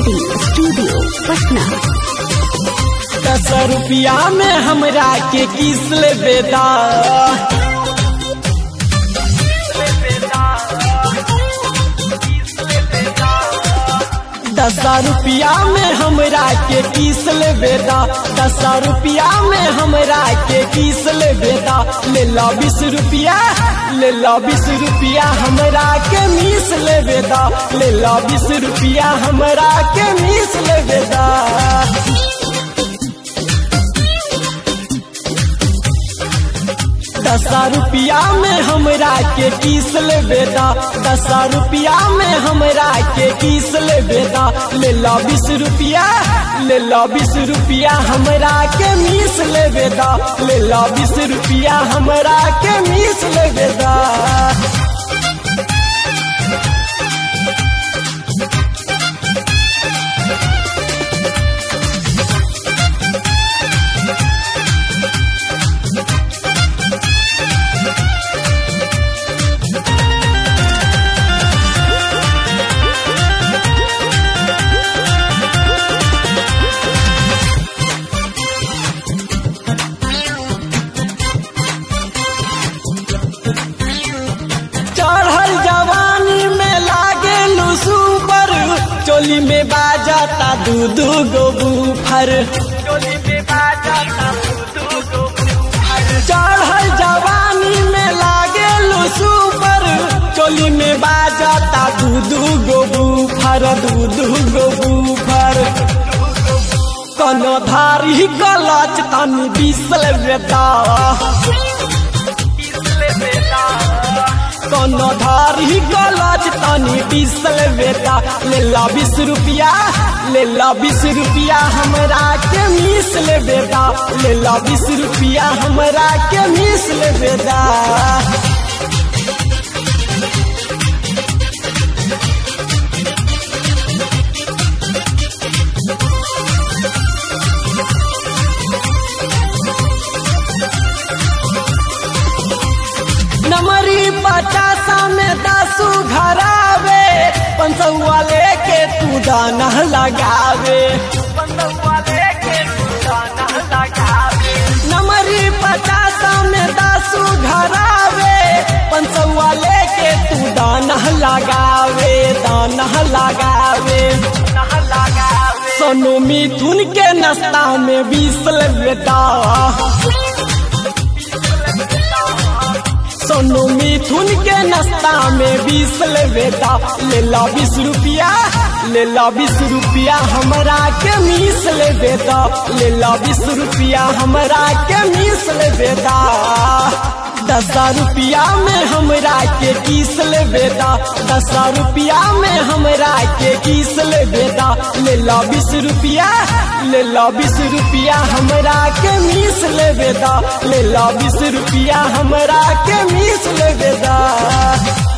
recording studio Patna दस रुपया में हमरा के किस ले बेदा दस रुपया में हमरा के किस ले बेदा दस रुपया में हमरा के किस ले बेदा ले ला बीस रुपया ले ला बीस रुपया हमरा के मीस ले बेदा ले ला बीस रुपया हमरा के मीस ले बेदा दस रुपया में हमरा के किस ले बेदा दस रुपया में हमरा के किस ले बेदा ले ला बीस रुपया ले ला बीस रुपया हमरा के मीस ले बेदा ले ला बीस रुपया हमरा के मीस ले बेदा चढ़ल जवानी में लागे लुसु पर चोली में बाजाता दू दू गो बूफर चढ़ल जवानी में लागे लुसु पर चोली में बाजाता दू दू गो बूफर दू दू गो बूफर कनो धारी गलच तनी बिसल बेटा कोनो धारी गलज तनी बिसल बेटा ले ला बीस रुपया ले ला बीस रुपया हमरा के मीस ले बेटा ले ला बीस रुपया हमरा के मीस ले बेटा नमरी पचासा में दसू घरावे पंचौआ लेके तू दाना लगावे नमरी पचासा में दसू घरावे पंचौआ लेके तू दाना लगावे दाना लगावे सोनू मिथुन के नाश्ता में बीसल बेटा सोनू मिथुन के नाश्ता में बीस ले बेटा ले ला बीस रुपया ले ला बीस रुपया हमरा के मीस ले बेटा ले ला बीस रुपया हमरा के मीस ले बेटा दस रुपया में हमरा के किस ले बेटा दस रुपया में हमरा के किस ले बेटा ले ला बीस रुपया ले ला बीस रुपया हमरा के मीस ले बेटा ले ला बीस रुपया हमरा के मीस ले बेटा